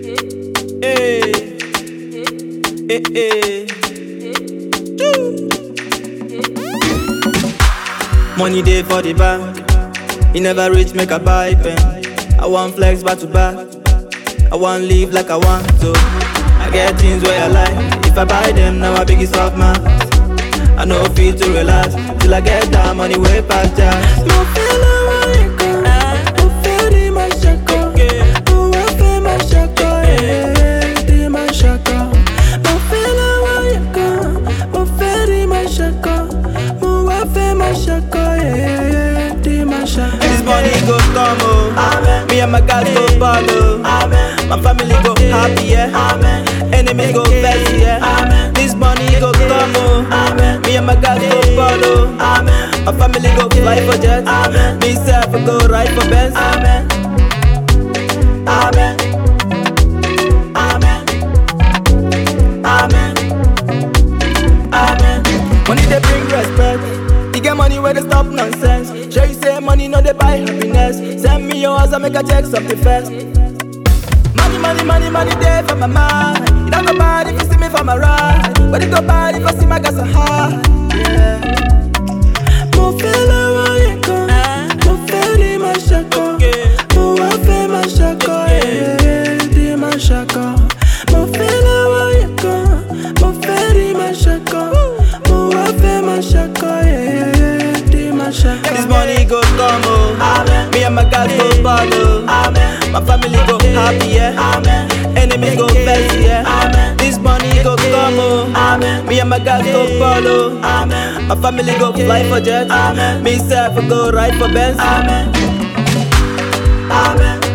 Hey, hey, hey. Money day for the bank. He never reach make a buy pen. I want flex back to back. I want live like I want to. I get things where I like. If I buy them, now I big it off man. I know feel to relax till I get that money way past that. Mo fẹ́ lọ́wọ́ nǹkan, mo fẹ́ rí máa ṣakọ. Mo wá fẹ́ máa ṣakọ, eh, rí máa ṣakọ. Mo fẹ́ lọ́wọ́ nǹkan, mo fẹ́ rí máa ṣakọ. Mo wá fẹ́ máa ṣakọ, eh, rí máa ṣakọ. This money go come oh. Me and my guys go ball oh. My family go happy yeah. Enemies go vex yeah. This money go come oh. Me and my guys go ball oh. My family go fly for jets. Me self go ride for Benz. Amen. Amen. Amen. Amen. Amen. Money they bring respect. You get money where they stop nonsense. Sure you say money no they buy happiness. Send me your house and make a check something first. Money, money, money, money there for my mind. It don't go bad if you see me for my ride. But it go bad if I see my gas so high. Yeah. Mo fẹ́ lọ́wọ́ nǹkan, mo fẹ́ rí máa ṣakọ. Mo wá fẹ́ máa ṣakọ, eh, rí máa ṣakọ. Mo fẹ́ lọ́wọ́ nǹkan, mo fẹ́ rí máa ṣakọ. Mo wá fẹ́ máa ṣakọ, eh, rí máa ṣakọ. This money go come oh. Me and my guys go ball oh. My family go happy yeah. Enemies go vex yeah. This money go come oh. Me and my guys go ball oh. My family go fly for jets. Me self go ride for Benz. Amen. Amen.